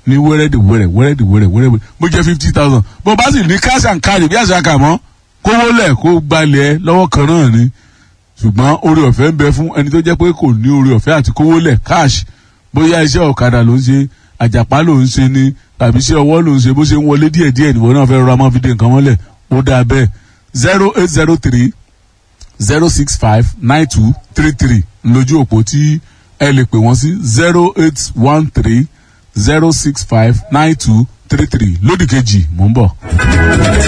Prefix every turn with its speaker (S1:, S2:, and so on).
S1: ní wẹ́rẹ́dì wẹ́rẹ́ wẹ́rẹ́dì wẹ́rẹ́ wẹ́rẹ́ bó jẹ́ fifty thousand bó bá sì ní cash and carry bí àṣà kà mọ́ kówó lẹ̀ kó gbalẹ̀ ẹ lọ́wọ́ kan náà ni ṣùgbọ́n orí ọ̀fẹ́ ń bẹ fún ẹni tó jẹ́ pé kò ní orí ọ̀fẹ́ àti kówó lẹ̀ cash bóyá iṣẹ́ ọ̀kadà ló ń ṣe àjàpá ló ń ṣe ni tàbí iṣẹ́ ọwọ́ ló ń ṣe bó ṣe ń wọlé díẹ̀ díẹ̀ nìwọ náà fẹ́ rọra máa fi dé nǹkan mọ́lẹ̀ ó dáa bẹ́ẹ̀ zero eight zero three zero six five nine two three three lójú òpó tí ẹ lè pè wọ́n sí zero eight one three zero six five nine two three three lódì kejì mò ń bọ̀.